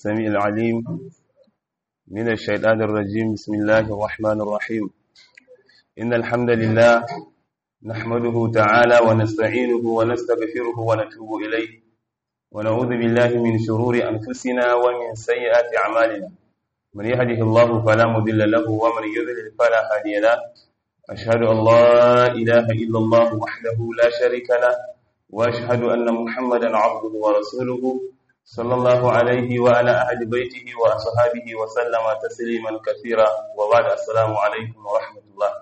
السميع العليم من الشيطان الرجيم بسم الله الرحمن الرحيم إن الحمد لله نحمده تعالى ونستعينه ونستغفره ونتوب إليه ونعوذ بالله من شرور أنفسنا ومن سيئات أعمالنا من يهده الله فلا مضل له ومن يضلل فلا هادي له أشهد أن لا إله إلا الله وحده لا شريك له وأشهد أن محمدا عبده ورسوله صلى الله عليه وعلى أهل بيته وأصحابه وسلم تسليما كثيرا وبعد السلام عليكم ورحمة الله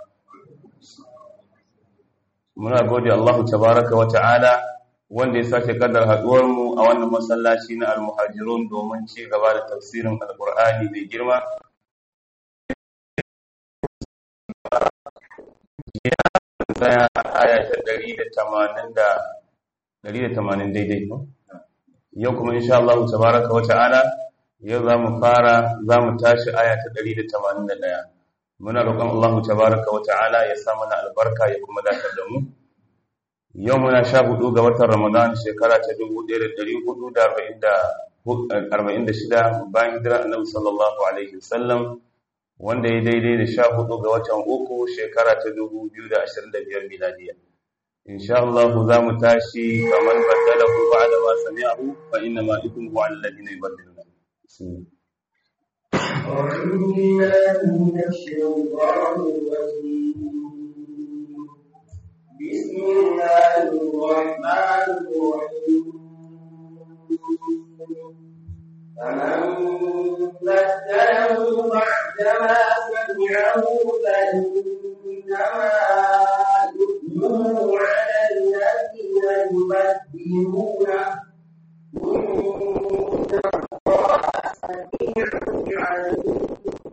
muna gode Allah tabaraka wa ta'ala wanda ya sake kaddar haduwar mu a wannan masallaci na al-muhajirun domin ci gaba da tafsirin alqur'ani mai girma ya tsaya aya ta 180 da 180 daidai yau kuma insha Allah tabaraka wa ta'ala yau zamu fara zamu tashi aya ta 181 muna roƙon Allah tabaraka wa ta'ala ya sa mana albarka ya kuma dakatar da mu yau muna sha hudu ga watan Ramadan shekara ta 1446 bayan hijira Annabi sallallahu alaihi wasallam wanda ya daidai da sha hudu ga watan uku shekara ta 2025 miladiya insha Allah za mu tashi kamar baddalahu ba'da ma sami'ahu fa inna ma ithmuhu 'ala alladhina yubaddiluna أعوذ بالله من الشيطان الرجيم بسم الله الرحمن الرحيم فمن بدله بعدما سمعه فإنما إثمه على الذين يبدلونه إن الله سميع عليم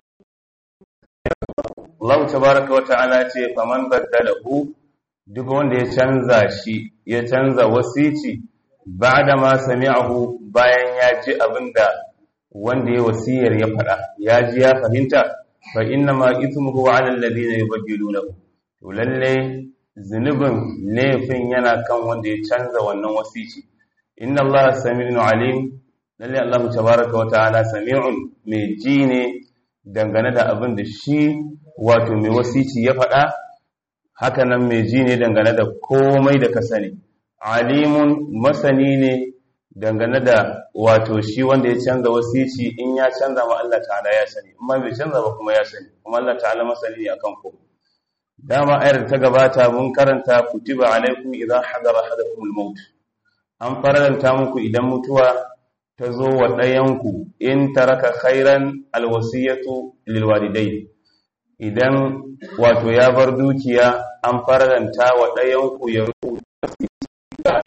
Allah tabaraka wa ta'ala ce faman baddalahu duk wanda ya canza shi ya canza wasici ba'da ma sami'ahu bayan ya ji abinda wanda ya wasiyar ya faɗa ya ji ya fahimta fa inna ma ithmuhu 'ala alladhina yubaddilunahu to lalle zunubin laifin yana kan wanda ya canza wannan wasici inna Allah sami'un alim lalle Allah tabaraka wa ta'ala sami'un mai ji ne dangane da abin da shi wato mai wasici ya faɗa haka nan mai ji ne dangane da komai da ka sani alimun masani ne dangane da wato shi wanda ya canza wasici in ya canza ma Allah ta'ala ya sani amma bai canza ba kuma ya sani kuma Allah ta'ala masani ne akan ko dama ayar ta gabata mun karanta kutiba alaikum idza hadara ahadakum al-maut an faranta muku idan mutuwa ta zo wa ɗayanku in taraka khairan alwasiyatu lilwalidai idan wato ya bar dukiya an faranta wa ɗayanku ya rubuta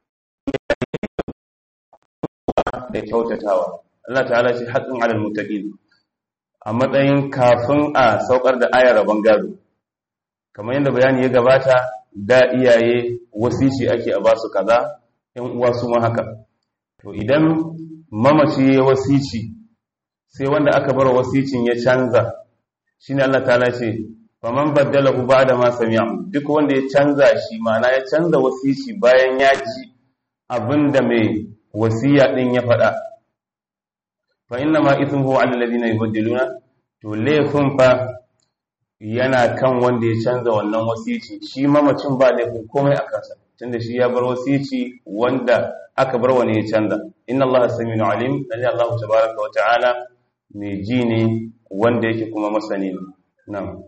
da kyautatawa Allah ta'ala ce haƙin alal mutaqin a matsayin kafin a saukar da ayar rabon gado kamar yadda bayani ya gabata da iyaye wasici ake a basu kaza yan uwa su ma haka to idan mamaci ya wasici sai wanda aka bar wasicin ya canza shine Allah ta'ala ce faman baddalahu ba'da ma sami'a duk wanda ya canza shi ma'ana ya canza wasici bayan ya ji abinda mai wasiya din ya faɗa fa inna ma ithmuhu 'ala alladhina yubaddiluna to laifin fa yana kan wanda ya canza wannan wasici shi mamacin ba laifin komai a kansa tunda shi ya bar wasici wanda aka bar wani ya canza inna allaha saminu alim lalle allah tabaraka wa ta'ala mai ji ne wanda yake kuma masani ne na'am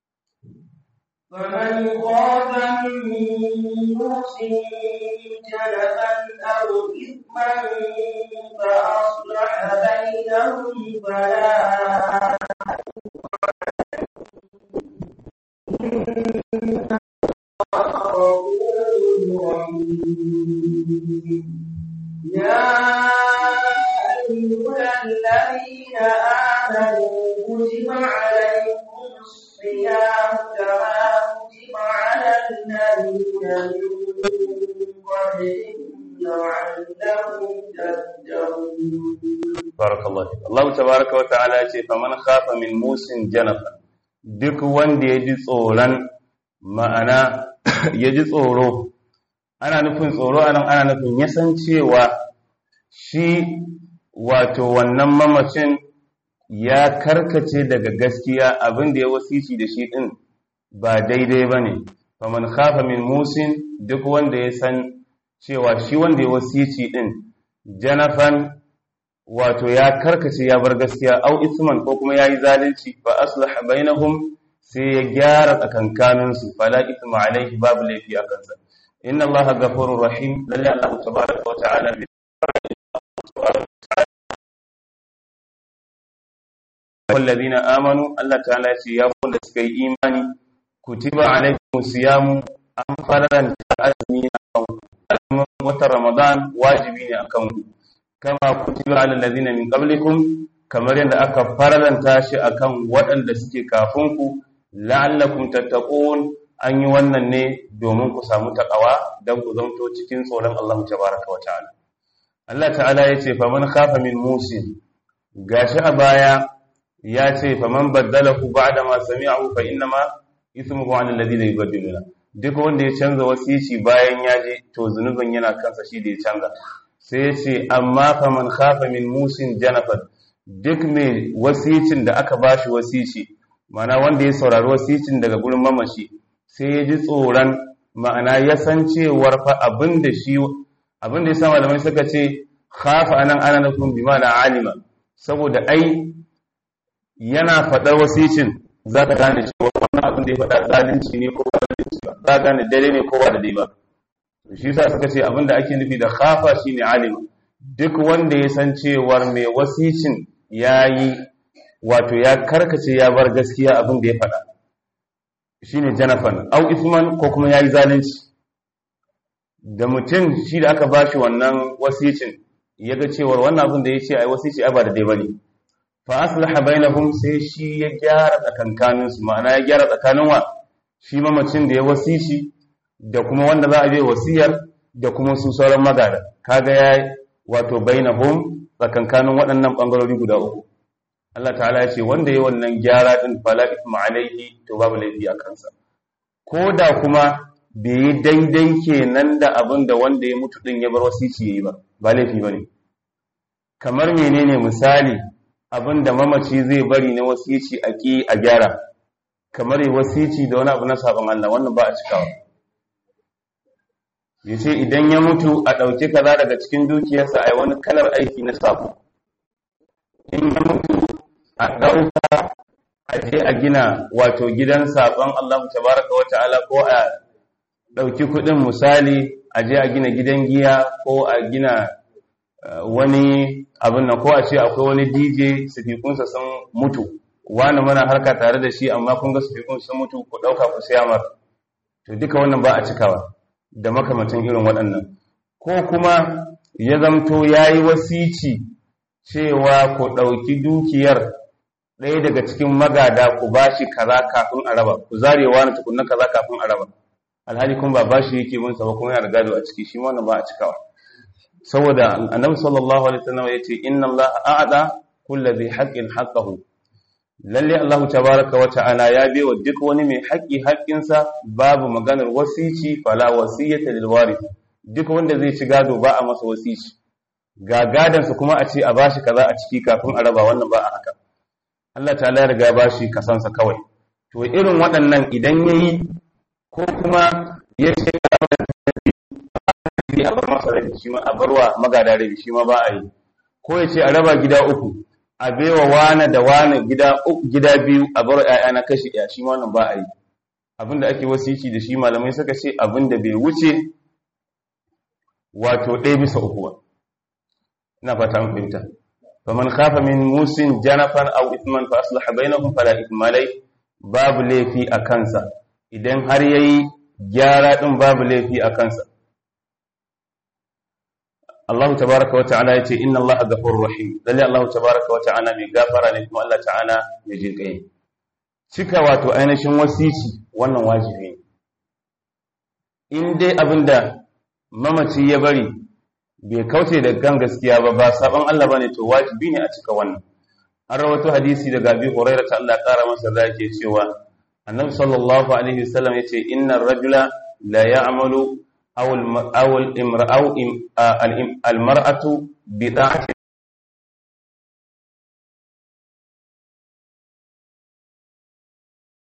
فمن خاف من موص جنفا أو إثما فأصلح بينهم فلا يا أيها الذين آمنوا كتب عليكم الصيام كما كتب على الذين من قبلكم لعلكم تتقون barakallahu fik Allah tabaraka wa ta'ala ya ce faman khafa min musin janafa duk wanda ya ji tsoron ma'ana ya ji tsoro ana nufin tsoro anan ana nufin ya san cewa shi wato wannan mamacin ya karkace daga gaskiya abin da ya wasici da shi din ba daidai ba ne faman khafa min musin duk wanda ya san cewa shi wanda ya wasici din janafan wato ya karkace ya bar gaskiya au isman ko kuma yayi zalunci fa aslaha bainahum sai ya gyara tsakankanin su fala ithma alaihi babu laifi a kansa inna allaha ghafurur rahim lalle allah tabaraka wa ta'ala bi والذين آمنوا الله تعالى يا كل سكي إيماني كتب عليكم الصيام أم فرضا أزمين watan Ramadan wajibi ne akan ku kama kutiba alal ladina min qablikum kamar yadda aka faralanta shi akan waɗanda suke kafin ku la'allakum tattaqun an yi wannan ne domin ku samu takawa dan ku zanto cikin tsoron Allah tabaraka wa ta'ala Allah ta'ala yace faman khafa min musin gashi a baya ya ce faman baddalahu ba'da ma sami'ahu fa innama ismuhu 'ala alladhina yubaddiluna duk wanda ya canza wasici bayan ya je to zunubin yana kansa shi da ya canza sai ya ce amma fa man khafa min musin janafat duk mai wasicin da aka bashi wasici ma'ana wanda ya saurari wasicin daga gurin mamashi sai ya ji tsoron ma'ana ya san cewar fa abin da shi abin da ya sa malamai suka ce khafa anan ana nufin bi ma'ana alima saboda ai yana faɗar wasicin za ka gane cewa wannan abin da ya faɗa zalunci ne ko ba zalunci ba za ka gane dare ne ko ba da dai ba shi yasa suka ce abin da ake nufi da khafa shine alima duk wanda ya san cewar mai wasicin yayi wato ya karkace ya bar gaskiya abin da ya faɗa shine janafan au isman ko kuma yayi zalunci da mutum shi da aka bashi wannan wasicin ya ga cewar wannan abin da ya ce ai wasici ai ba da dai bane fa aslaha bainahum sai shi ya gyara tsakankanin su ma'ana ya gyara tsakanin wa shi mamacin da ya wasici da kuma wanda za a bai wasiyar da kuma su sauran magada kaga ya wato bainahum tsakankanin waɗannan bangarori guda uku Allah ta'ala ya ce wanda ya wannan gyara din fala ithma alaihi to babu laifi a kansa ko da kuma bai yi daidai kenan da abin da wanda ya mutu din ya bar wasici yayi ba ba laifi bane kamar menene misali abin da mamaci zai bari na wasici a ƙi a gyara kamar yi wasici da wani abu na sabon Allah wannan ba a cikawa ya ce idan ya mutu a ɗauki kaza daga cikin dukiyarsa a yi wani kalar aiki na sabo in ya mutu a ɗauka a je a gina wato gidan sabon Allah tabaraka wa ta'ala ko a ɗauki kuɗin misali a je a gina gidan giya ko a gina wani abin nan ko a ce akwai wani DJ sifikunsa sun mutu wani mana harka tare da shi amma kun ga sifikun sun mutu ku ɗauka ku siya mar to duka wannan ba a cikawa da makamantan irin waɗannan ko kuma ya zamto ya yi wasici cewa ku ɗauki dukiyar ɗaya daga cikin magada ku ba shi kaza kafin a raba ku zarewa na tukunna kaza kafin a raba alhali kuma ba ba shi yake bin sa ba kuma yana da gado a ciki shi wannan ba a cikawa saboda annabi sallallahu alaihi wasallam yace inna allaha a'ada kulli dhi haqqin haqqahu lalle Allah tabaaraka wa ta'ala ya wa duk wani mai haƙi haƙinsa babu maganar wasici fala wasiyata lil warith duk wanda zai ci gado ba a masa wasici ga gadansa kuma a ce a bashi kaza a ciki kafin a raba wannan ba a haka Allah ta'ala ya riga bashi kasansa kawai to irin waɗannan idan yayi ko kuma ya ce a bar masa rabi shi ma a barwa magada rabi shi ma ba a yi ko ya ce a raba gida uku a baiwa wane da wane gida gida biyu a bar ƴaƴa na kashi ɗaya shi ma wannan ba a yi abinda ake wasici da shi malamai suka ce abinda bai wuce wato ɗaya bisa uku ba ina fata an fahimta faman khafa min musin janafan aw ithman fa aslaha bainahum fala ithma babu laifi a kansa idan har yayi gyara din babu laifi a kansa Allah tabaraka wa ta'ala yace inna Allah ghafurur rahim lalle Allah tabaraka wa ta'ala mai gafara ne kuma Allah ta'ala mai jinkai cika wato ainihin wasici wannan wajibi ne in dai abinda mamaci ya bari bai kauce da gan gaskiya ba ba saban Allah bane to wajibi ne a cika wannan an rawato hadisi daga Abi Hurairah ta Allah kara masa da yake cewa Annabi sallallahu alaihi wasallam yace innar rajula la ya'malu أو أو الامرأة أو المرأة بطاعة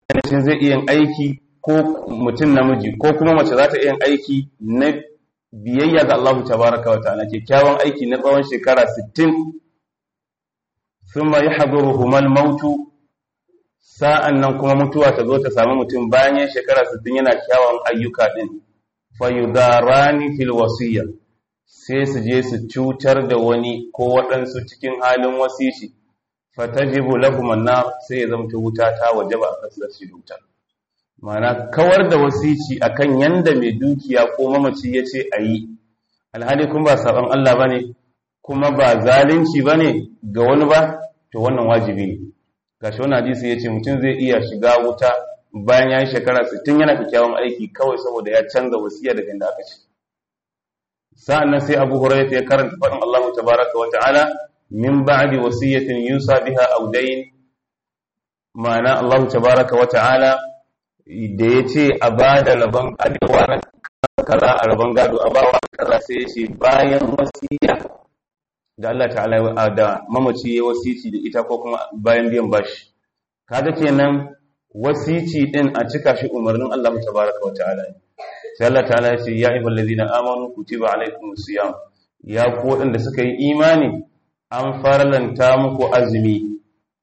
mutum zai iya aiki ko mutum namiji ko kuma mace za ta iya aiki na biyayya ga Allah tabaraka wa ta'ala kyakkyawan aiki na tsawon shekara 60 thumma yahduruhuma al-maut sa'an nan kuma mutuwa ta zo ta samu mutum bayan ya shekara 60 yana kyawun ayyuka din fayudarani fil wasiyya sai su je su cutar da wani ko waɗansu cikin halin wasici fatajibu lahum an-nar sai ya zamta wuta ta wajaba a kasar shi wuta mana kawar da wasici akan yanda mai dukiya ko mamaci yace ayi alhali kun ba saban Allah bane kuma ba zalunci bane ga wani ba to wannan wajibi ne gashi wannan hadisi yace mutum zai iya shiga wuta bayan ya yi shekara 60 yana kyakkyawan aiki kawai saboda ya canza wasiya daga inda aka ce sa'annan sai Abu Hurairah ya karanta faɗin Allah tabaaraka wa ta'ala min ba'di wasiyatin yusa biha aw dayn ma'ana Allah tabaaraka wa ta'ala da yace a bada rabon adewa na kaza a rabon gado a bawa kaza sai yace bayan wasiya da Allah ta'ala da mamaci ya wasici da ita ko kuma bayan biyan bashi kaga kenan wasici din a cika shi umarnin Allah tabaaraka wa ta'ala sai Allah ta'ala ya ce ya ayyuhal ladina amanu kutiba alaykumus siyam ya ku wadanda suka yi imani an faralanta muku azumi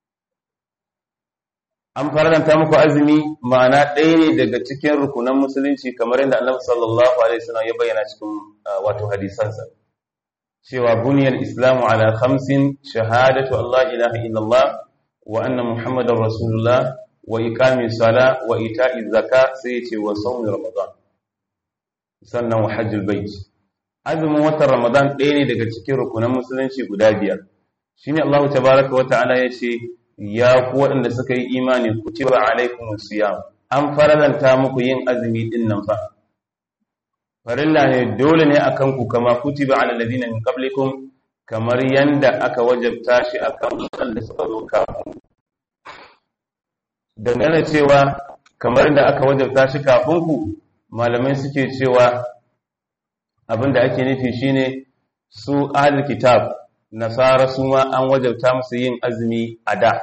an faralanta muku azumi ma'ana ɗaya ne daga cikin rukunan musulunci kamar yadda Annabi sallallahu alaihi wasallam ya bayyana cikin wato hadisansa cewa buniyal islamu ala khamsin shahadatu Allah ilaha illallah wa anna muhammadar rasulullah wa iqami sala wa ita'i zaka sai ce wa sawmi ramadan sannan wa hajjul bait azumin watan ramadan ɗaya ne daga cikin rukunan musulunci guda biyar shine Allah tabaaraka wa ta'ala yace ya ku waɗanda suka yi imani kutiba alaikum siyam an faralanta muku yin azumi din nan fa farilla ne dole ne akan ku kama kutiba ala ladina min qablikum kamar yanda aka wajabta shi akan waɗanda suka zo kafin dangane cewa kamar da aka wajabta shi kafin ku malamai suke cewa abinda ake nufi shine su ahlul kitab nasara su ma an wajabta musu yin azumi a da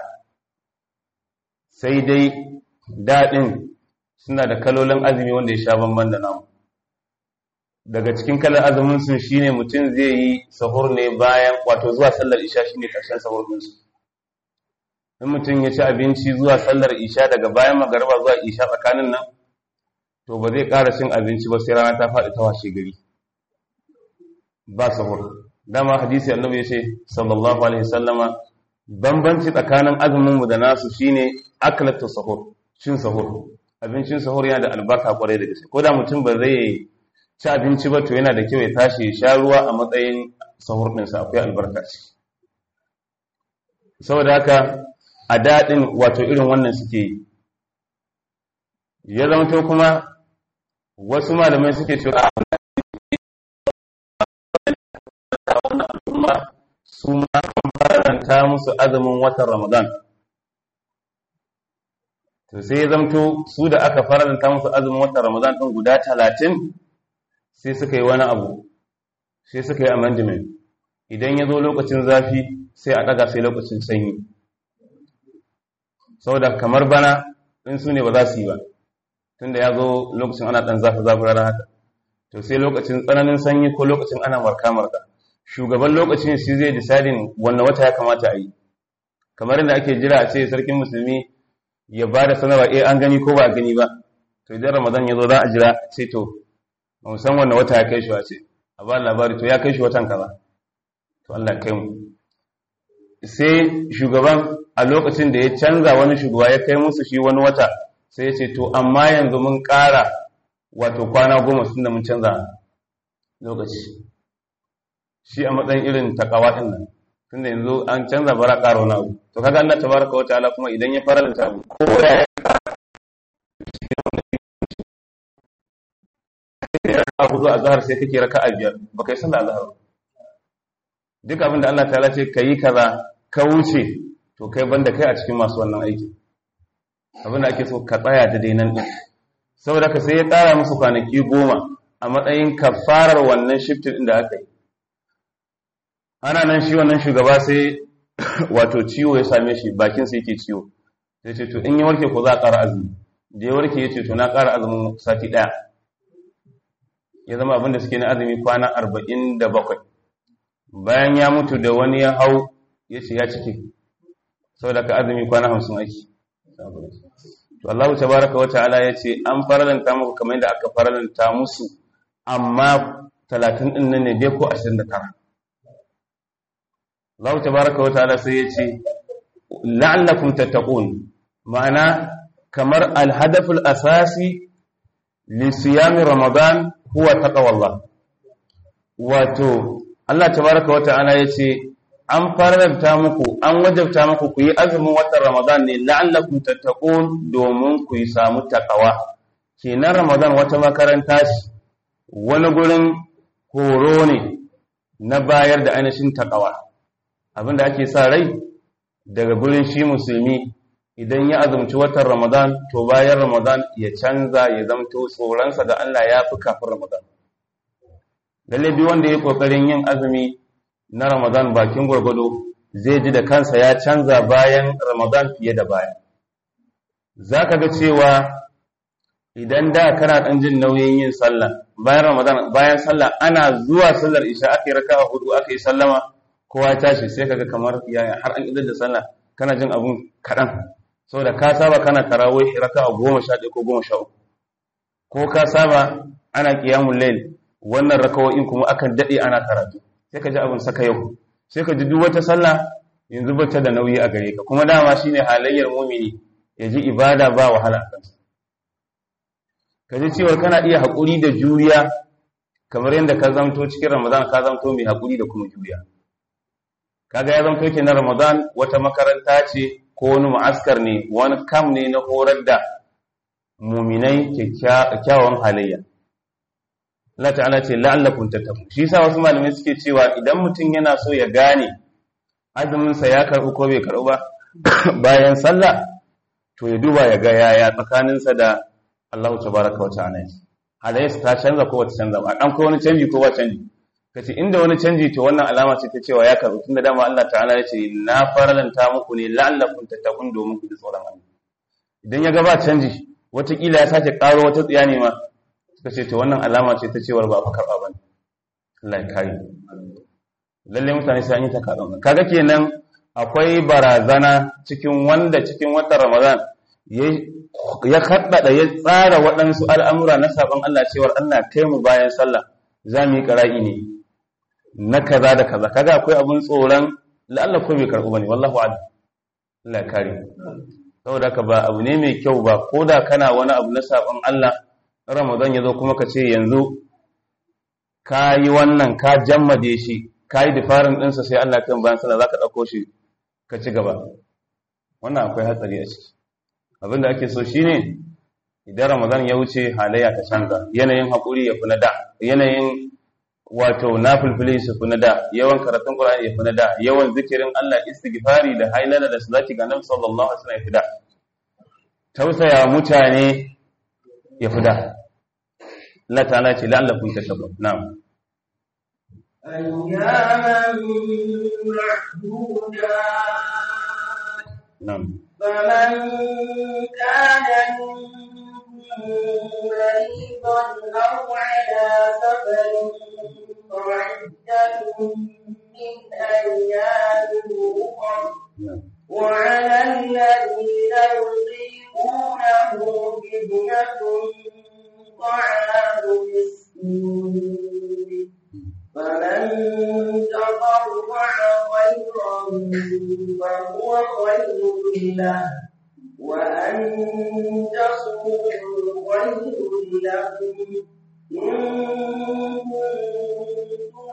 sai dai daɗin suna da kalolin azumi wanda ya sha bamban da namu daga cikin kalar azumin su shine mutum zai yi sahur ne bayan wato zuwa sallar isha shine karshen sahur din su in mutum ya ci abinci zuwa sallar isha daga bayan magariba zuwa isha tsakanin nan to ba zai ƙara cin abinci ba sai rana ta faɗi ta washe gari ba sahur dama hadisi annabi ya ce sallallahu alaihi sallama bambanci tsakanin azumin mu da nasu shine aklatu sahur cin sahur abincin sahur yana da albarka kwarai da gaske ko da mutum ba zai ci abinci ba to yana da kyau ya tashi ya sha ruwa a matsayin sahur ɗinsa akwai albarka ce saboda haka a daɗin wato irin wannan suke yi ya zama kuma wasu malamai suke cewa su ma an faranta musu azumin watan ramadan to sai ya zamto su da aka faranta musu azumin watan ramadan ɗin guda talatin sai suka yi wani abu sai suka yi amendment idan ya zo lokacin zafi sai a ɗaga sai lokacin sanyi saboda kamar bana in su ne ba za su yi ba tunda ya zo lokacin ana ɗan zafi zafi rana haka to sai lokacin tsananin sanyi ko lokacin ana marka marka shugaban lokacin shi zai disadin wannan wata ya kamata a yi kamar yadda ake jira a ce sarkin musulmi ya ba da sanarwa eh an gani ko ba a gani ba to idan ramadan ya zo za a jira ce to ba san wannan wata ya kai shi wace a ba labari to ya kai shi watan kaza to Allah kai mu sai shugaban a lokacin da ya canza wani shugaba ya kai musu shi wani wata sai ya ce to amma yanzu mun ƙara wato kwana goma sun da mun canza lokaci shi a matsayin irin takawa ɗin nan tunda yanzu an canza bara ƙara wani abu to kaga Allah tabaraka wa ta'ala kuma idan ya faranta abu ko ya a hudu a zahar sai kake raka a biyar ba kai sallah zahar duk abin da Allah ta'ala ce ka yi kaza ka wuce to kai banda kai a cikin masu wannan aiki abin da ake so ka tsaya da dainan din saboda ka sai ya tsara musu kwanaki goma a matsayin kafarar wannan shiftin din da aka yi ana nan shi wannan shugaba sai wato ciwo ya same shi bakin sa yake ciwo sai ce to in ya warke ko za a ƙara azumi da ya warke ya ce to na ƙara azumin sati ɗaya ya zama abinda suke na azumi kwana arba'in da bakwai bayan ya mutu da wani ya hau ya ce ya cike saboda ka azumi kwana hamsin aiki to Allah ta baraka wa ta'ala ya ce an faralanta muku kamar yadda aka faralanta musu amma talatin ɗin nan ne dai ko ashirin da tara Allah ta baraka wa ta'ala sai ya ce la'allakum tattaqun ma'ana kamar alhadaful asasi li siyami ramadan huwa taqwallah wato Allah tabaraka wata'ala yace an faranta muku an wajabta muku ku yi azumin watan ramadan ne la'allakum tattaqun domin ku yi samu takawa kenan ramadan wata makaranta ce wani gurin horo ne na bayar da ainihin takawa abinda ake sa rai daga gurin shi musulmi idan ya azumci watan Ramadan to bayan Ramadan ya canza ya zamto tsoronsa da Allah ya fi kafin Ramadan. Lalle bi wanda ya kokarin yin azumi na Ramadan bakin gwargwado zai ji da kansa ya canza bayan Ramadan fiye da baya. Za ka ga cewa idan da kana ɗan jin nauyin yin sallah bayan Ramadan bayan sallah ana zuwa sallar isha aka yi raka'a hudu aka yi sallama kowa tashi sai kaga kamar yaya har an idar da sallah kana jin abun kaɗan saboda ka saba kana tarawih raka a goma sha ɗaya ko goma sha uku ko ka saba ana ƙiyamun lail wannan rakawo'in kuma akan daɗe ana karatu sai ka ji abin saka yau sai ka ji duk wata sallah yanzu bata da nauyi a gare ka kuma dama shine halayyar mumini ya ji ibada ba wahala a kansa ka ji cewa kana iya haƙuri da juriya kamar yadda ka zamto cikin ramadan ka zamto mai haƙuri da kuma juriya kaga ya zamto kenan ramadan wata makaranta ce ko wani ma'askar ne wani kam ne na horar da muminai kyakkyawan halayya Allah ta'ala ce la'allakum tattaqun shi yasa wasu malamai suke cewa idan mutum yana so ya gane azumin sa ya karbu ko bai karbu ba bayan sallah to ya duba ya ga yaya tsakanin sa da Allah tabaraka wa ta'ala halayyarsa ta canza ko bata canza ba dan ko wani canji ko ba canji kace inda wani canji to wannan alama ce ta cewa ya karbu tunda dama Allah ta'ala ya ce na faralanta muku ne la'allakum tattaqun domin ku ji tsoron Allah idan ya ga ba canji watakila ya sake karo wata tsiya ne ma suka ce to wannan alama ce ta cewar ba fa karba bane Allah ya kare lalle mutane sai an yi ta kaɗan kaga kenan akwai barazana cikin wanda cikin watan Ramadan ya kaddada ya tsara waɗansu al'amura na sabon Allah cewar Allah kai mu bayan sallah za mu yi ƙara'i ne na kaza da kaza kaga akwai abun tsoron la'alla ko bai karɓu bane wallahu a'lam Allah kare saboda ka ba abu ne mai kyau ba ko da kana wani abu na sabon Allah Ramadan ya zo kuma ka ce yanzu ka yi wannan ka jammade shi ka yi difarin ɗinsa sai Allah kan bayan sallah za ka ɗauko shi ka ci gaba wannan akwai hatsari a ciki abinda ake so shine idan Ramadan ya wuce halayya ta canza yanayin haƙuri ya fi na da yanayin wato nafilfili su fi na da yawan karatun Qur'ani ya fi na da yawan zikirin Allah istighfari da hailala da salati ga Annabi sallallahu alaihi wasallam ya fi da tausaya mutane ya fi da Allah ta'ala ce la'allakum tattaqun na'am أياما معدودات na'am فمن كان منكم مريضا أو على سفر فعدة من أيام أخر na'am وعلى الذين يطيقونه فدية طعام مسكين فمن تطوع خيرا فهو خير له وأن تصوموا خير لكم إن كنتم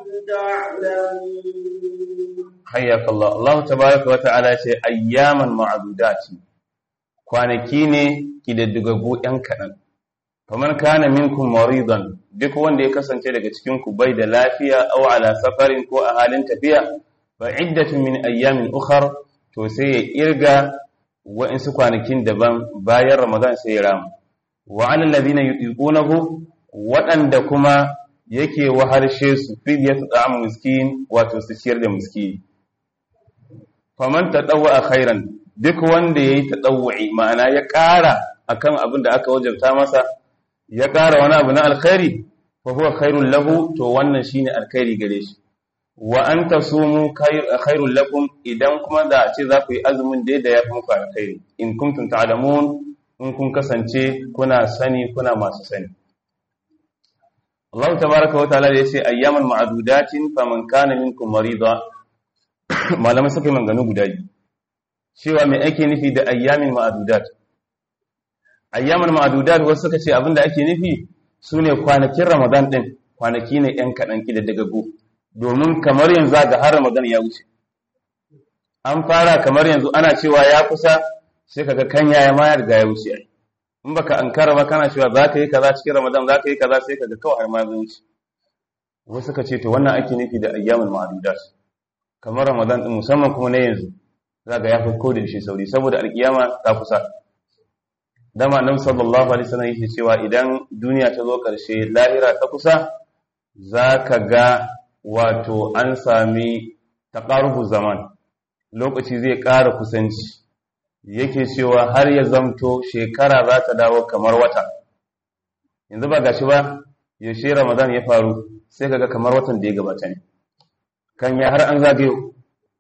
تعلمون hayyaka Allah Allah tabaraka wa ta'ala ce ayyaman ma'dudati kwanaki ne kididdigaggu yan kadan faman kana minkum maridan duk wanda ya kasance daga cikin ku bai da lafiya aw ala safarin ko a halin tafiya fa iddatun min ayyamin ukhar to sai ya irga wa'insu kwanakin daban bayan Ramadan sai ya rama wa alal ladina yuqunahu waɗanda kuma yake waharshe su fidyatu ta'am miskin wato su ciyar da miskini faman tadawwa khairan duk wanda yayi tadawwi ma'ana ya ƙara akan abin da aka wajabta masa ya ƙara wani abu na alkhairi fa huwa khairul lahu to wannan shine alkhairi gare shi wa an tasumu khairul lakum idan kuma da ce za ku yi azumin da da ya fi muku alkhairi in kuntum ta'lamun in kun kasance kuna sani kuna masu sani Allah tabaraka wa ta'ala ya ce ayyaman ma'dudatin faman kana minkum marida malamai suka yi manganu guda biyu cewa me ake nufi da ayyamin ma'dudat ayyaman ma'dudat wasu suka ce abinda ake nufi sune kwanakin Ramadan din kwanaki ne yan kadan kida daga go domin kamar yanzu ga har Ramadan ya wuce an fara kamar yanzu ana cewa ya kusa sai kaga kan yaya ma ya riga ya wuce ai in baka ankara ba kana cewa za ka yi kaza cikin Ramadan za ka yi kaza sai kaga kawai har ma ya wuce wasu suka ce to wannan ake nufi da ayyamul ma'dudat kamar Ramadan din musamman kuma na yanzu zaka ya fi kodin shi sauri saboda alkiyama ta kusa dama annabi sallallahu alaihi wasallam yake cewa idan duniya ta zo karshe lahira ta kusa zaka ga wato an sami taqarubu zaman lokaci zai ƙara kusanci yake cewa har ya zamto shekara za ta dawo kamar wata yanzu ba gashi ba yaushe ramadan ya faru sai kaga kamar watan da ya gabata ne kan ya har an zagayo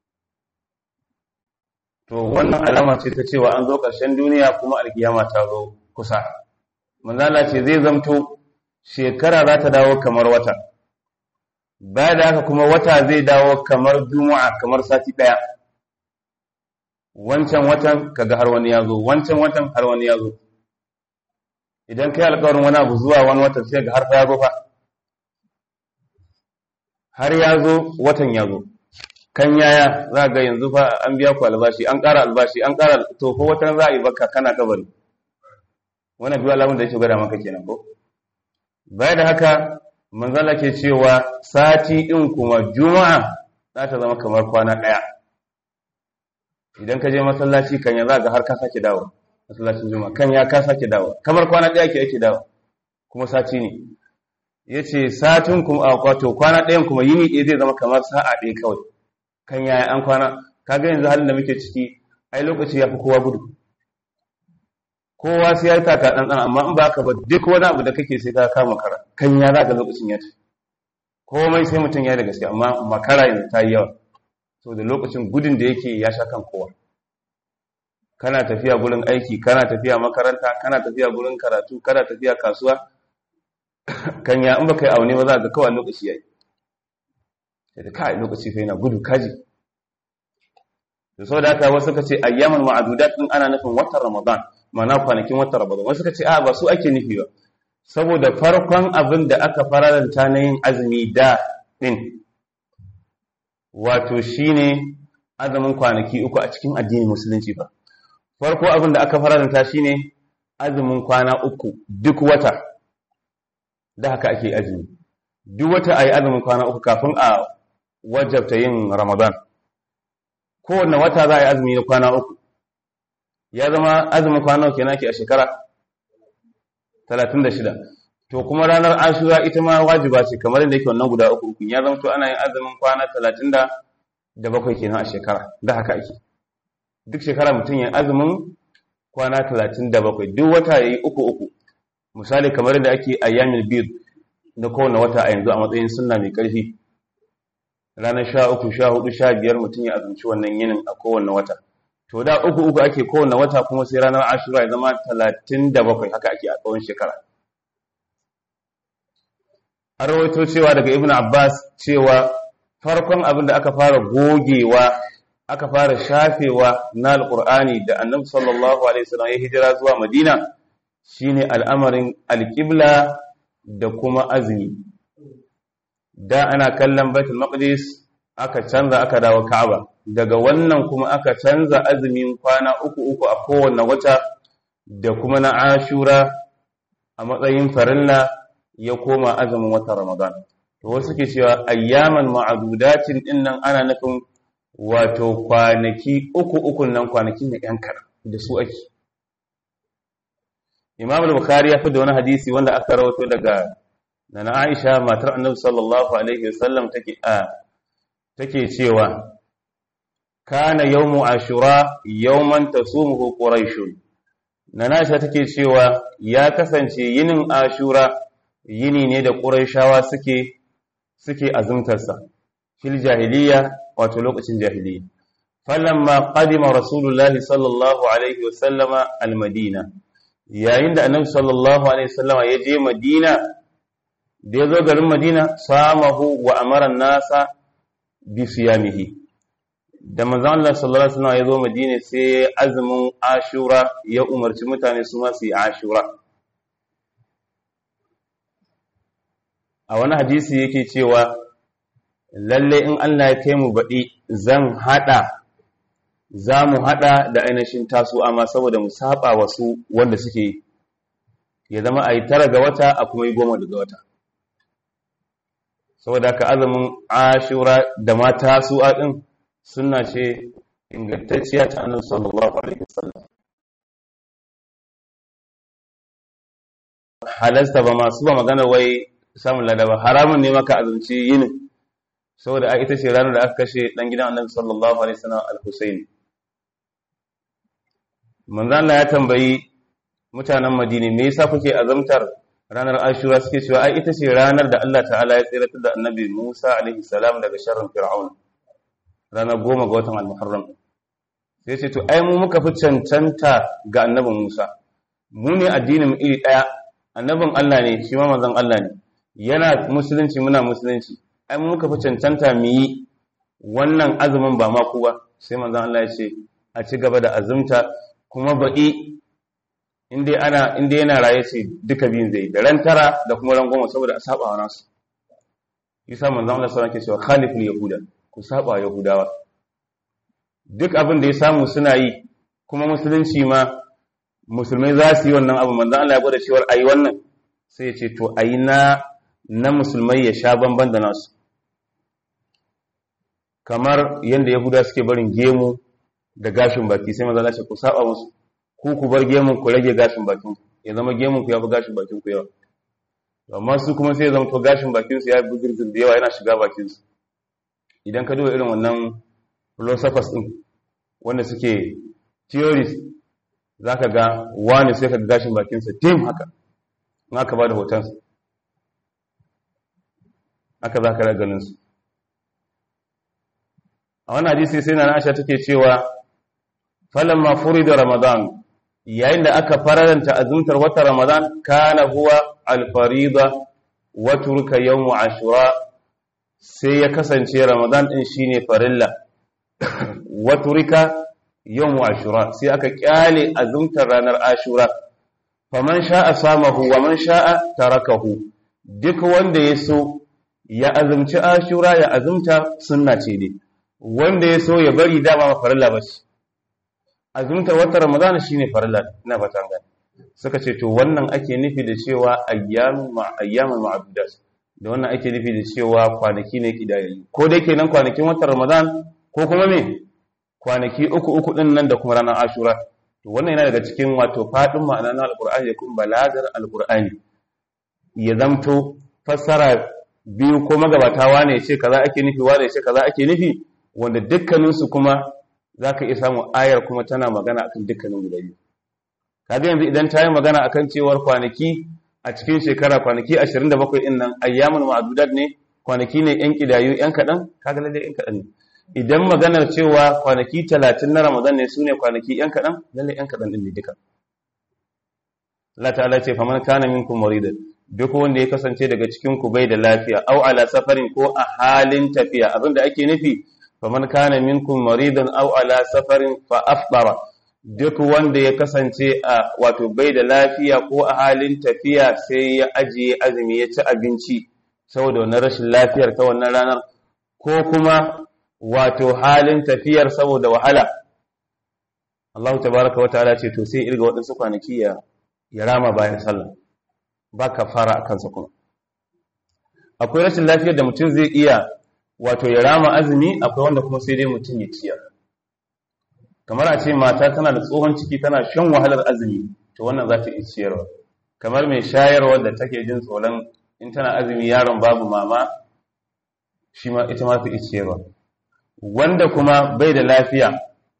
to wannan alama ce ta cewa an zo ƙarshen duniya kuma alkiyama ta zo kusa manzala ce zai zamto shekara za ta dawo kamar wata baya da haka kuma wata zai dawo kamar juma'a kamar sati ɗaya wancan watan kaga har wani ya zo wancan watan har wani ya zo idan kai alƙawarin wani abu zuwa wani watan sai ga har fa ya zo fa har ya zo watan ya zo kan yaya za ga yanzu fa an biya ku albashi an ƙara albashi an ƙara to ko watan za a yi baka kana kabari wannan biyu alamun da yake gwada maka kenan ko baya da haka manzala ke cewa sati ɗin kuma juma'a za ta zama kamar kwana ɗaya idan ka je masallaci kan ya za ga har ka sake dawo masallacin juma'a kan ya ka sake dawo kamar kwana ɗaya ke ake dawo kuma sati ne ya ce satin kuma a kwato kwana ɗayan kuma yini ɗaya zai zama kamar sa'a ɗaya kawai kan yaya an kwana kaga yanzu halin da muke ciki ai lokaci ya fi kowa gudu kowa sai ya yi taka ɗanɗan amma in ba ka ba duk wani abu da kake sai ka kama kara kan ya za ka lokacin ya tafi komai sai mutum ya yi da gaske amma makara yanzu ta yi yawa so da lokacin gudun da yake ya sha kan kowa kana tafiya gurin aiki kana tafiya makaranta kana tafiya gurin karatu kana tafiya kasuwa kan ya in baka yi aune ba za ka kawai lokaci ya yi da kai lokaci fa yana gudu kaji da sau da haka wasu ka ce ayyaman ma'adudat din ana nufin watan ramadan ma'ana kwanakin watan ramadan wasu ka ce a ba su ake nufi ba saboda farkon abin da aka fararanta na yin azumi da din wato shine azumin kwanaki uku a cikin addinin musulunci ba farko abin da aka fararanta shine azumin kwana uku duk wata da haka ake azumi duk wata ayi azumin kwana uku kafin a wajabta yin ramadan kowanne wata za a yi azumi na kwana uku ya zama azumin kwana uku kenan ke a shekara 36 to kuma ranar ashura ita ma wajiba ce kamar yadda yake wannan guda uku uku ya zama to ana yin azumin kwana 37 kenan a shekara da haka ake duk shekara mutum yin azumin kwana 37 duk wata yayi uku uku misali kamar yadda ake ayyamil bid na kowane wata a yanzu a matsayin sunna mai ƙarfi ranar sha uku sha hudu sha biyar mutum ya azumci wannan yinin a kowane wata to da uku uku ake kowane wata kuma sai ranar ashura ya zama talatin da bakwai haka ake a tsawon shekara an rawaito cewa daga ibn abbas cewa farkon abin da aka fara gogewa aka fara shafewa na alkur'ani da annabi sallallahu alaihi wasallam ya hijira zuwa madina shine al'amarin alƙibla da kuma azumi da ana kallon baitul maqdis aka canza aka dawo ka'aba daga wannan kuma aka canza azumin kwana uku uku a kowanne wata da kuma na ashura a matsayin farilla ya koma azumin watan ramadan to wasu ke cewa ayyaman ma'adudatin din nan ana nufin wato kwanaki uku uku nan kwanaki ne yan da su ake Imam al-Bukhari ya fi da wani hadisi wanda aka rawato daga Nana Aisha matar Annabi sallallahu alaihi wasallam take a take cewa kana yawmu ashura yawman tasumuhu quraishun nanasha take cewa ya kasance yinin ashura yini ne da quraishawa suke suke azumtarsa fil jahiliya wato lokacin jahiliya falamma qadima rasulullahi sallallahu alaihi wasallama almadina yayin da annabi sallallahu alaihi wasallama ya je madina da ya zo garin madina samahu wa amara nasa bi siyamihi da manzon Allah sallallahu alaihi wasallam ya zo madina sai azumin ashura ya umarci mutane su ma su yi ashura a wani hadisi yake cewa lalle in Allah ya kai mu baɗi zan haɗa za mu haɗa da ainihin taso amma saboda mu saba wasu wanda suke yi ya zama a yi tara ga wata a kuma yi goma daga wata saboda ka azumin ashura da mata su ɗin suna ce ingantacciya ta annabi sallallahu alaihi wasallam halasta ba masu ba magana wai samun ladaba haramun ne maka azumci yinin saboda ita ce ranar da aka kashe dan gidan annabi sallallahu alaihi wasallam al-Husaini manzo Allah ya tambayi mutanen Madina me yasa kuke azumtar ranar Ashura suke cewa ai ita ce ranar da Allah ta'ala ya tsiratar da annabi Musa alaihi salam daga sharrin Fir'aun ranar goma ga watan al-Muharram sai ce to ai mu muka fi cancanta ga annabin Musa mu ne addinin iri daya annabin Allah ne shi ma manzon Allah ne yana musulunci muna musulunci ai mu muka fi cancanta mu yi wannan azumin ba ma ku ba sai manzon Allah ya ce a ci gaba da azumta kuma baɗi inda ana inda yana raye ce duka biyun zai da ran tara da kuma ran goma saboda a saba wa nasu yasa manzon Allah sallallahu alaihi wasallam ke cewa khaliful yahuda ku saba yahudawa duk abin da ya samu suna yi kuma musulunci ma musulmai za su yi wannan abu manzon Allah ya gwada cewa ayi wannan sai ya ce to ayi na na musulmai ya sha bamban da nasu kamar yadda yahuda suke barin gemu da gashin baki sai manzon Allah ya ce ku saba musu ku ku bar gemun ku rage gashin bakin ku ya zama gemun ku ya fi gashin bakin ku yawa amma su kuma sai ya zama to gashin bakin su ya bi girgir da yawa yana shiga bakin su idan ka duba irin wannan philosophers din wanda suke theories zaka ga wani sai ka ga gashin bakin sa tim haka in aka ba da hoton sa haka zaka ga ganin su a wannan hadisi sai na Aisha take cewa falamma furida ramadan yayin da aka faranta azumtar wata ramadan kana huwa alfarida wa turka yawm ashura sai ya kasance ramadan din shine farilla wa turka yawm ashura sai aka kyale azumtar ranar ashura faman sha'a samahu wa man sha'a tarakahu duk wanda ya so ya azumci ashura ya azumta sunna ce ne wanda ya so ya bari dama farilla bace azumtar watan ramadana shine farilla ina fatan gani suka ce to wannan ake nufi da cewa ayyamu ma ayyamul ma'dudat da wannan ake nufi da cewa kwanaki ne kidayayi ko dai kenan kwanakin watan ramadan ko kuma me kwanaki uku uku din nan da kuma ranar ashura to wannan yana daga cikin wato fadin ma'ana na alqur'ani kuma balagar alqur'ani ya zamto fassara biyu ko magabata wane ya ce kaza ake nufi wane ya ce kaza ake nufi wanda dukkaninsu kuma za ka iya samun ayar kuma tana magana akan dukkanin guda biyu kaga yanzu idan ta yi magana akan cewar kwanaki a cikin shekara kwanaki 27 din nan ayyamun ma'dudat ne kwanaki ne yan kidayu yan kadan kaga lalle yan kadan ne idan maganar cewa kwanaki 30 na Ramadan ne sune kwanaki yan kadan lalle yan kadan din ne duka Allah ta'ala ce faman kana minkum maridan duk wanda ya kasance daga cikin ku bai da lafiya au ala safarin ko a halin tafiya abinda ake nufi faman kana minkum maridan aw ala safarin fa afṭara duk wanda ya kasance a wato bai da lafiya ko a halin tafiya sai ya ajiye azumi ya ci abinci saboda wannan rashin lafiyar ta wannan ranar ko kuma wato halin tafiyar saboda wahala Allah tabaraka wa ta'ala ce to sai irga waɗansu kwanaki ya ya rama bayan sallah ba ka fara a kansa kuma akwai rashin lafiyar da mutum zai iya wato ya rama azumi akwai wanda kuma sai dai mutum ya ciyar kamar a ce mata tana da tsohon ciki tana shan wahalar azumi to wannan za ta iya ciyarwa kamar mai shayarwa da take jin tsoron in tana azumi yaron babu mama shi ma ita ma ta iya ciyarwa wanda kuma bai da lafiya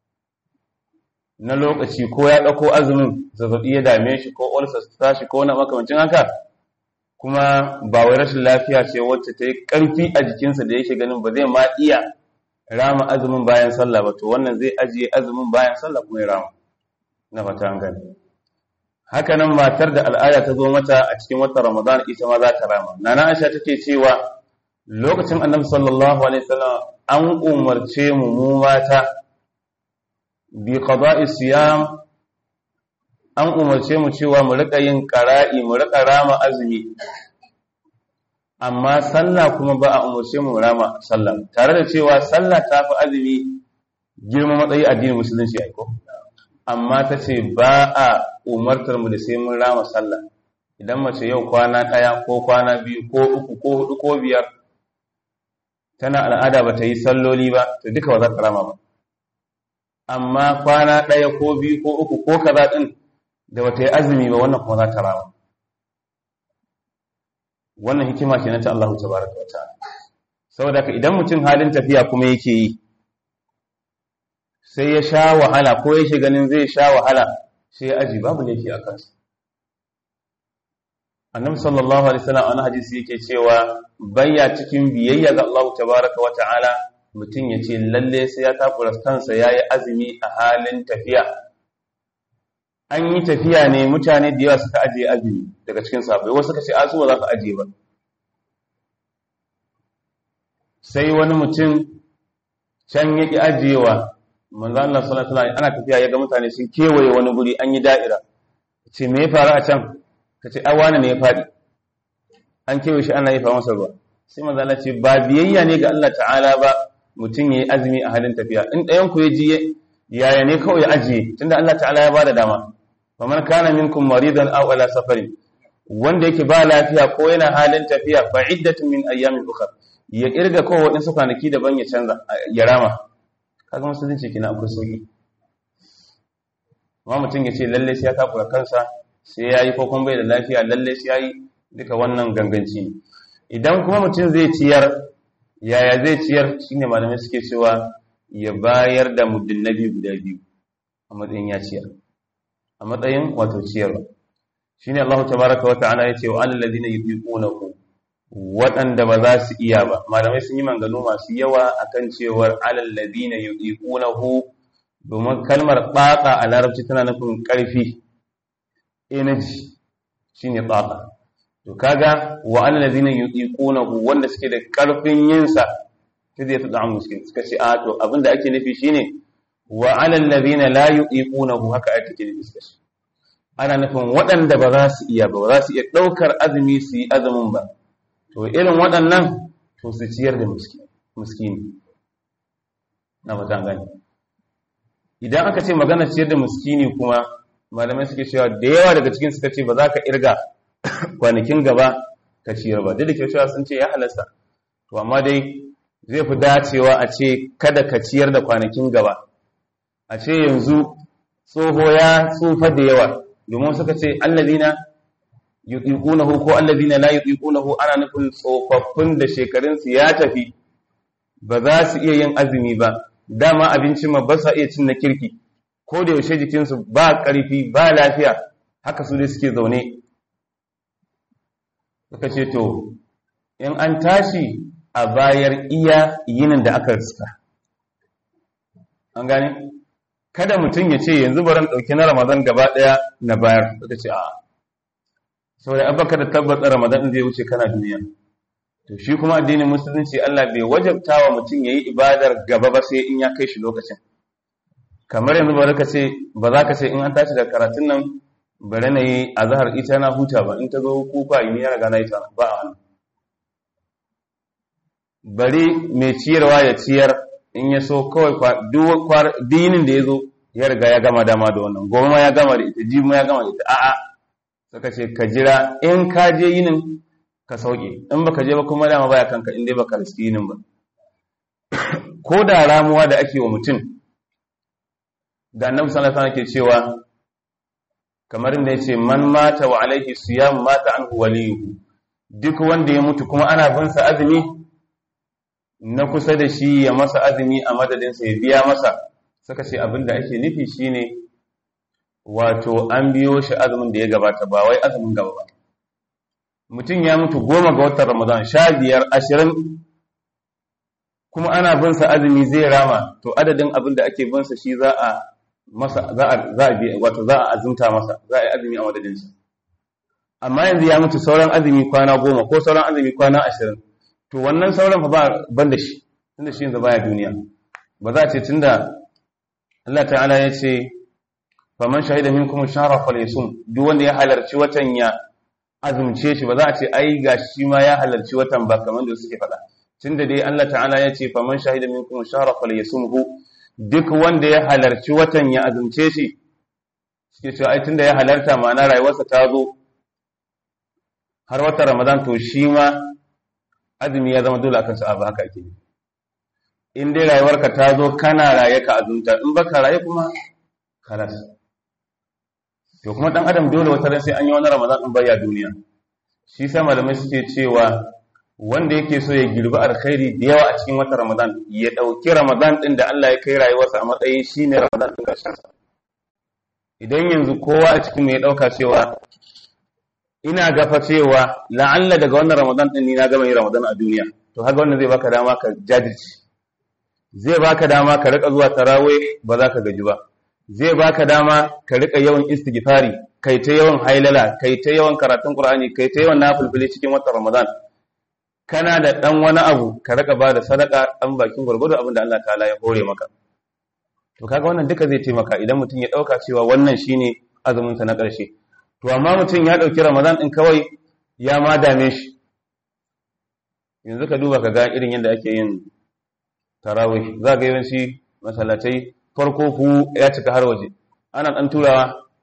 na lokaci ko ya ɗauko azumin zazzaɓi ya dame shi ko ulcer ta shi ko na makamancin haka kuma ba wai rashin lafiya ce wacce ta yi ƙarfi a jikinsa da yake ganin ba zai ma iya rama azumin bayan sallah ba to wannan zai ajiye azumin bayan sallah kuma ya rama na fata an gani haka nan matar da al'ada ta zo mata a cikin watan ramadan ita ma za ta rama nana aisha take cewa lokacin annabi sallallahu alaihi wasallam an umarce mu mu mata bi qada'i siyam an umarce mu cewa mu rika yin qara'i mu rika rama azumi amma sallah kuma ba a umarce mu rama sallah tare da cewa sallah ta fi azumi girma matsayi addinin musulunci ai ko amma ta ce ba a umartar mu da sai mun rama sallah idan mace yau kwana ɗaya ko kwana biyu ko uku ko hudu ko biyar tana al'ada ba ta yi salloli ba to duka ba za ta rama ba amma kwana ɗaya ko biyu ko uku ko kaza ɗin da ba ta yi azumi ba wannan kuma za ta rama wannan hikima ce na ta Allah tabaraka wa ta'ala saboda ka idan mutum halin tafiya kuma yake yi sai ya sha wahala ko yake ganin zai sha wahala sai ya aji babu laifi a kansa annabi sallallahu alaihi wasallam a hadisi yake cewa bayya cikin biyayya ga Allah tabaraka wa ta'ala mutum ya ce lalle sai ya takura kansa yayi azumi a halin tafiya an yi tafiya ne mutane da yawa suka ajiye azumi daga cikin sahabbai wasu suka ce a su ba za ka ajiye ba sai wani mutum can ya ki ajiyewa manzo Allah sallallahu alaihi wasallam ana tafiya ya ga mutane sun kewaye wani guri an yi da'ira ce me ya faru a can kace ai wani ne ya fadi an kewaye shi ana yi fa masa ruwa sai manzo Allah ce ba biyayya ne ga Allah ta'ala ba mutum yayi azumi a halin tafiya in ɗayan ku ya ji yaya ne kawai ya ajiye tunda Allah ta'ala ya bada dama faman kana minkum maridan aw ala safarin wanda yake ba lafiya ko yana halin tafiya fa iddatun min ayyamin ukhra ya kirga ko waɗansu kwanaki daban ya canza ya rama kaga musulunci kina akwai sauki amma mutum ya ce lalle sai ya takura kansa sai ya yi kokon bai da lafiya lalle sai ya yi duka wannan ganganci ne idan kuma mutum zai ciyar yaya zai ciyar shine malamai suke cewa ya bayar da muddin nabi guda biyu a matsayin ya ciyar a matsayin wato ciyarwa shine Allah tabaraka wa ta'ala ya ce wa alal ladina yuqinuhu waɗanda ba za su iya ba malamai sun yi manganu masu yawa akan cewar alal ladina yuqinuhu domin kalmar tsatsa a larabci tana nufin ƙarfi energy shine tsatsa to kaga wa alal ladina yuqinuhu wanda suke da ƙarfin yin sa sai zai tada muskin suka ce a to abinda ake nufi shine wa alal ladina la yuqinuhu haka ake nufi suka ce ana nufin waɗanda ba za su iya ba za su iya ɗaukar azumi su yi azumin ba to irin waɗannan to su ciyar da muskini na fatan gani idan aka ce magana ciyar da muskini kuma malamai suke cewa da yawa daga cikin suka ce ba za ka irga kwanakin gaba ka ciyar ba duk da cewa sun ce ya halasta to amma dai zai fi dacewa a ce kada ka ciyar da kwanakin gaba a ce yanzu tsoho ya tsufa da yawa domin suka ce allazina yutiqunahu ko allazina la yutiqunahu ana nufin tsofaffin da shekarunsu ya tafi ba za su iya yin azumi ba dama abincin ma ba sa iya cin na kirki ko da yaushe jikinsu ba ƙarfi ba lafiya haka su dai suke zaune suka ce to in an tashi a bayar iya yinin da aka riska an gane kada mutum ya ce yanzu baran ɗauki na ramadan gaba ɗaya na bayar suka ce a saboda abaka da tabbata ramadan zai wuce kana duniya to shi kuma addinin musulunci Allah bai wajabta wa mutum yayi ibadar gaba ba sai in ya kai shi lokacin kamar yanzu ba ka ce ba za ka ce in an tashi da karatun nan bari na yi azhar ita na huta ba in ta zo kufa in ya riga na ita ba a hannu bari mai ciyarwa ya ciyar in ya so kawai dinin da ya zo ya riga ya gama dama da wannan gobe ma ya gama da ita jibi ma ya gama da ita a'a suka ce ka jira in ka je yinin ka sauke in baka je ba kuma dama baya kanka in dai baka riski yinin ba ko da ramuwa da ake wa mutum da annabi sallallahu alaihi wasallam ke cewa kamar inda yace man mata wa alaihi siyam mata anhu waliyuhu duk wanda ya mutu kuma ana bin sa azumi na kusa da shi ya masa azumi a madadinsa ya biya masa suka ce abin da ake nufi shine wato an biyo shi azumin da ya gabata ba wai azumin gaba ba mutum ya mutu goma ga watan ramadan sha biyar ashirin kuma ana bin sa azumi zai rama to adadin abin da ake bin sa shi za a masa za a za a biya wato za a azumta masa za a yi azumi a madadin sa amma yanzu ya mutu sauran azumi kwana goma ko sauran azumi kwana ashirin to wannan sauran fa ba ban da shi tunda shi yanzu baya duniya ba za a ce tunda Allah ta'ala ya ce faman shahida minkum shahra falyasum duk wanda ya halarci watan ya azumce shi ba za a ce ai gashi shi ma ya halarci watan ba kamar da suke faɗa tunda dai Allah ta'ala ya ce faman shahida minkum shahra falyasumhu duk wanda ya halarci watan ya azumce shi suke cewa ai tunda ya halarta ma'ana rayuwarsa ta zo har watan Ramadan to shi ma azumi ya zama dole akan sa ba haka ake in dai rayuwarka ta zo kana raye ka azumta in baka raye kuma kalas to kuma dan adam dole wata ran sai an yi wani Ramadan din baya duniya shi sa malamai suke cewa wanda yake so ya girbi alkhairi da yawa a cikin wata Ramadan ya dauki Ramadan din da Allah ya kai rayuwarsa a matsayin shine Ramadan din karshen sa idan yanzu kowa a cikin mu ya dauka cewa ina gafa cewa la'alla daga wannan Ramadan din ni na gama yin Ramadan a duniya to haka wannan zai baka dama ka jajirce zai baka dama ka rika zuwa tarawih ba za ka gaji ba zai baka dama ka rika yawan istighfari kai ta yawan hailala kai ta yawan karatun qur'ani kai ta yawan nafilfili cikin watan ramadan kana da dan wani abu ka rika ba da sadaka dan bakin gurgudu abin da Allah ta'ala ya hore maka to kaga wannan duka zai taimaka idan mutum ya dauka cewa wannan shine azumin sa na karshe to amma mutum ya dauki ramadan din kawai ya ma dame shi yanzu ka duba ka ga irin yadda ake yin tarawih za ga yawanci masallatai farko ku ya cika har waje ana ɗan turawa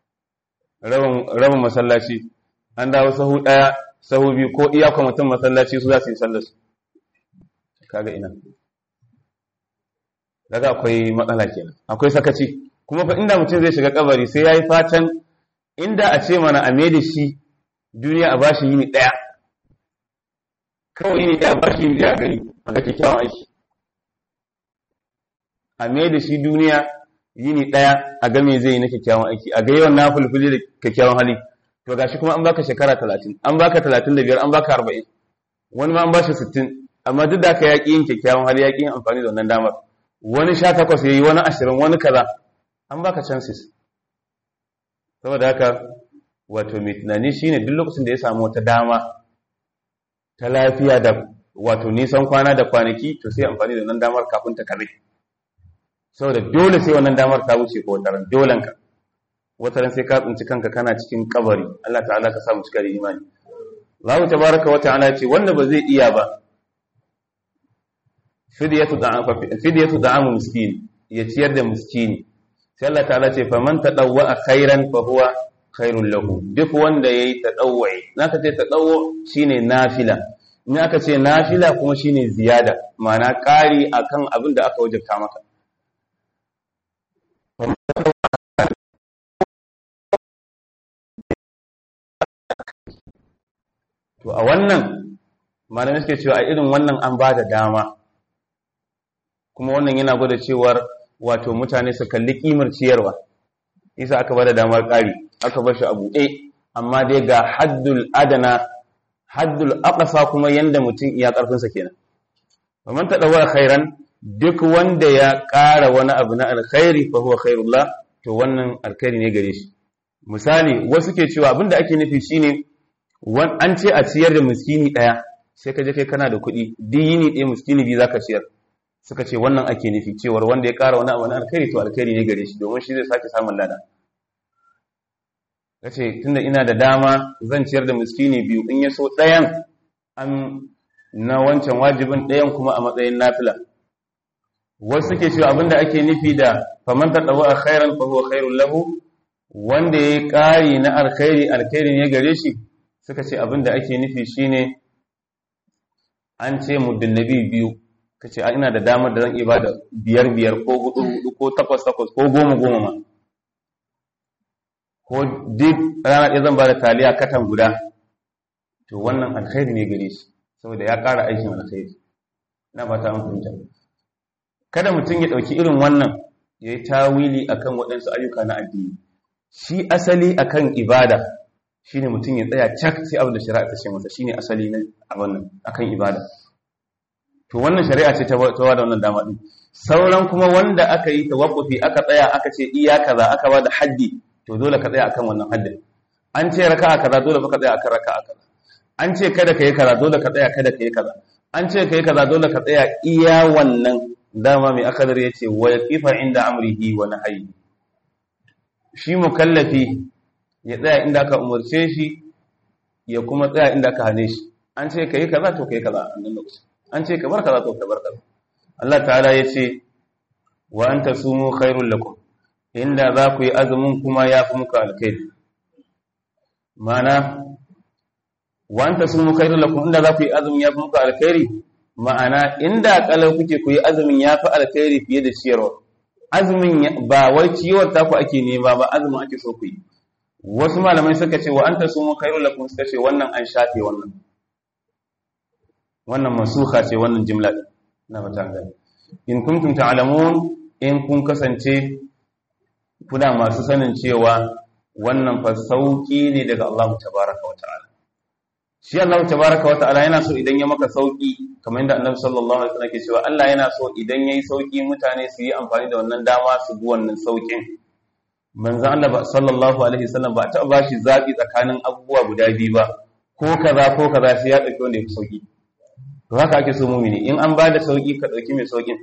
rabin masallaci an dawo sahu ɗaya sahu biyu ko iya kwamitin masallaci su za su yi sallarsu kaga ina daga akwai matsala kenan akwai sakaci kuma fa inda mutum zai shiga kabari sai ya yi fatan inda a ce mana a da shi duniya a bashi yini ɗaya kawai yini ɗaya a bashi yini ɗaya gari a ga kyakkyawan aiki a mai da shi duniya yini ɗaya a game zai yi na kyakkyawan aiki a ga yawan na fulfuli da kyakkyawan hali to gashi kuma an baka shekara talatin an baka talatin da biyar an baka arba'in wani ma an bashi sittin amma duk da aka yaƙi yin kyakkyawan hali yaƙi yin amfani da wannan damar wani sha takwas ya yi wani ashirin wani kaza an baka chances saboda haka wato mai tunani shine duk lokacin da ya samu wata dama ta lafiya da wato nisan kwana da kwanaki to sai amfani da wannan damar kafin ta kare saboda dole sai wannan damar ta wuce ko wataran dolen ka wataran sai ka tsinci kanka kana cikin kabari Allah ta'ala ka samu cika da imani Allah tabaraka wa ta'ala ce wanda ba zai iya ba fidyatu da'am fidyatu da'am miskin ya ciyar da miskini sai Allah ta'ala ce faman tadawwa khairan fa huwa khairul lahu duk wanda yayi tadawwi naka ce tadawwu shine nafila in aka ce nafila kuma shine ziyada ma'ana ƙari akan abin da aka wajabta maka to a wannan malamai suke cewa a irin wannan an ba da dama kuma wannan yana gwada cewar wato mutane su kalli kimar ciyarwa isa aka ba da damar ƙari aka bar shi a buɗe amma dai ga haddul adana haddul aqsa kuma yanda mutum iya ƙarfinsa kenan faman tadawwa khairan duk wanda ya ƙara wani abu na alkhairi fa huwa khairullah to wannan alkhairi ne gare shi misali wasu ke cewa abinda ake nufi shine an ce a ciyar da miskini daya sai ka je kai kana da kuɗi duk yini ɗaya miskini biyu zaka ciyar suka ce wannan ake nufi cewar wanda ya ƙara wani abu na alkhairi to alkhairi ne gare shi domin shi zai sake samun lada kace tunda ina da dama zan ciyar da miskini biyu in ya so ɗayan an na wancan wajibin ɗayan kuma a matsayin nafila wasu suke cewa abinda ake nufi da faman tadawa khairan fa huwa khairul lahu wanda yayi ƙari na alkhairi alkhairi ne gare shi suka ce abinda ake nufi shine an ce muddin nabi biyu kace a ina da damar da zan iya bada biyar biyar ko hudu hudu ko takwas takwas ko goma goma ma ko duk rana ɗaya zan bada taliya katan guda to wannan alkhairi ne gare shi saboda ya ƙara aikin alkhairi na fata an fahimta kada mutum ya ɗauki irin wannan ya yi tawili akan waɗansu ayyuka na addini shi asali akan ibada shine mutum ya tsaya cak sai abin da shari'a ta ce masa shine asali na abin nan akan ibada to wannan shari'a ce ta ta da wannan dama din sauran kuma wanda aka yi tawaffufi aka tsaya aka ce iya kaza aka ba da haddi to dole ka tsaya akan wannan haddin an ce raka'a kaza dole ka tsaya akan raka'a kaza an ce kada ka yi kaza dole ka tsaya kada ka yi kaza an ce ka yi kaza dole ka tsaya iya wannan dama mai akadar ya ce wa yaqifa inda amrihi wa nahyi shi mukallafi ya tsaya inda aka umarce shi ya kuma tsaya inda aka hane shi an ce ka yi kaza to ka yi kaza a nan lokaci an ce ka bar kaza to ka bar kaza Allah ta'ala ya ce wa anta sumu khairul lakum inda za ku yi azumin kuma ya fi muku alkhairi ma'ana wa anta sumu khairul lakum inda za ku yi azumin ya fi muku alkhairi ma'ana inda kalau kuke ku yi azumin ya fi alkhairi fiye da ciyarwa azumin ba wai ciyarwar ta ku ake nema ba azumin ake so ku yi wasu malamai suka ce wa anta sumu khairul lakum suka ce wannan an shafe wannan wannan masuha ce wannan jimla din na mata gani in kuntum ta'lamun in kun kasance kuna masu sanin cewa wannan fa sauki ne daga Allah tabaaraka wa ta'ala shi Allah tabaaraka wa ta'ala yana so idan ya maka sauki kamar yadda Annabi sallallahu alaihi wasallam ke cewa Allah yana so idan yayi sauki mutane su yi amfani da wannan dama su bi wannan saukin manzon Allah sallallahu alaihi wasallam ba ta ba shi zabi tsakanin abubuwa guda biyu ba ko kaza ko kaza sai ya dauki wanda ya fi sauki to haka ake so mumini in an bada sauki ka dauki mai saukin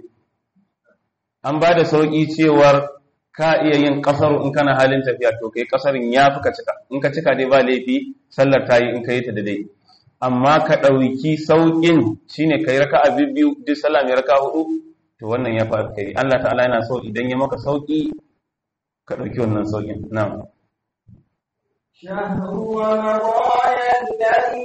an bada sauki cewar ka iya yin kasaru in kana halin tafiya to kai kasarin ya fi ka cika in ka cika dai ba laifi sallar ta yi in ka yi ta da dai amma ka ɗauki sauƙin shine kai raka'a biyu duk sallah mai raka'a hudu to wannan ya fi alkhairi Allah ta'ala yana so idan ya maka sauƙi ka ɗauki wannan sauƙin na'am شهر رمضان الذي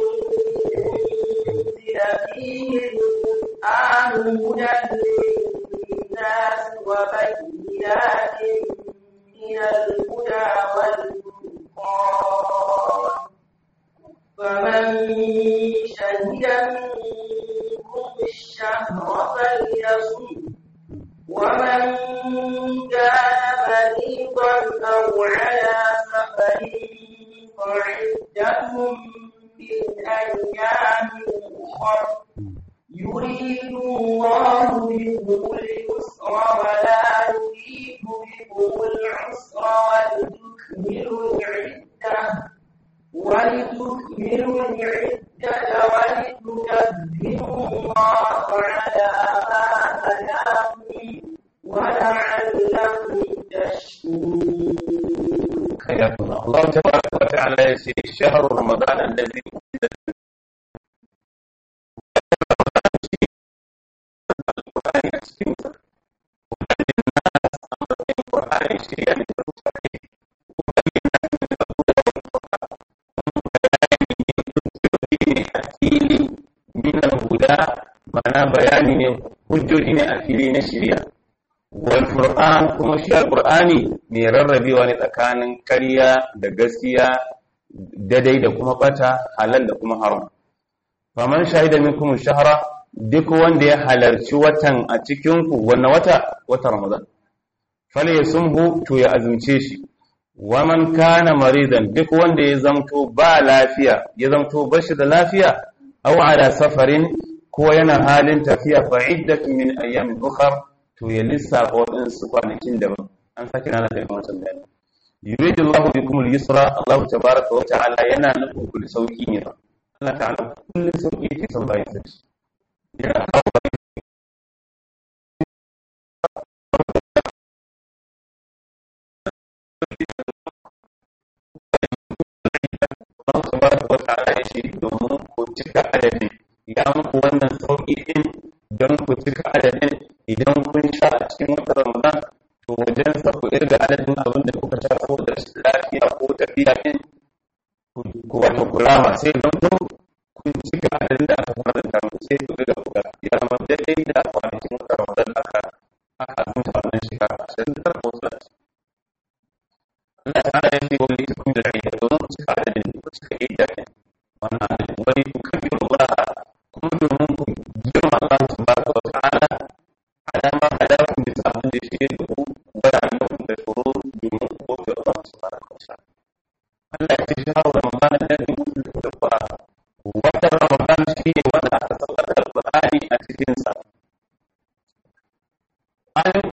أنزل فيه القرآن هدى للناس وبينات من الهدى والفرقان فمن شهد منكم الشهر فليصم ومن كان مريضا أو على سفر فعدة من أيام أخر يريد الله بكم اليسر ولا يريد بكم العسر ولتكملوا العدة ولتكملوا العدة ولتكبروا الله على ما هداكم ولعلكم تشكرون حياكم الله الله تبارك وتعالى يسير شهر رمضان الذي min al-huda ma'ana bayani ne hujjoji ne a fili na shari'a wal qur'an kuma shi al-qur'ani mai rarrabewa ne tsakanin ƙarya da gaskiya dadai da kuma bata halal da kuma haram faman shahida minkum shahra duk wanda ya halarci watan a cikin ku wannan wata wata ramadan falyasumhu to ya azumce shi waman kana maridan duk wanda ya zamto ba lafiya ya zamto bashi da lafiya aw ala safarin ko yana halin tafiya fa iddatun min ayyamin ukhra to ya lissafa waɗansu kwanakin daban an sake nana da wancan bayani yuridu Allahu bikum al-yusra Allah tabaaraka wa ta'ala yana nufin ku sauki ne Allah ta'ala kullun sauki yake son bayan sa yana kawo Allah tabaraka wa ta'ala ya shi domin ku cika adadin ya muku wannan sauki din don ku cika adadin idan kun sha a cikin wata Ramadan to wajen sa ku irga adadin abin da kuka sha ko da lafiya ko tafiya din ku wato kulama sai don ku kun cika adadin da aka fara da mu sai ku irga kuka ya zama daidai da kwanakin wata Ramadan aka aka mutu wannan shekara ashirin da tara ko talatin Allah ta'ala ya ce wani ita kun da rai domin ku cika adadin ku cika idda ne wannan adadin wani ku kabiru ba kuma domin ku girma Allah subhanahu wa ta'ala ala ma hadakum bi ta'budu shay'u wa ya'lamu tashkurun bi mulki Allah subhanahu wa ta'ala Allah ya ce shawo Ramadan da in kuntum taqwa wata Ramadan shi ne wanda aka saukar da Al-Qur'ani a cikin sa ayoyin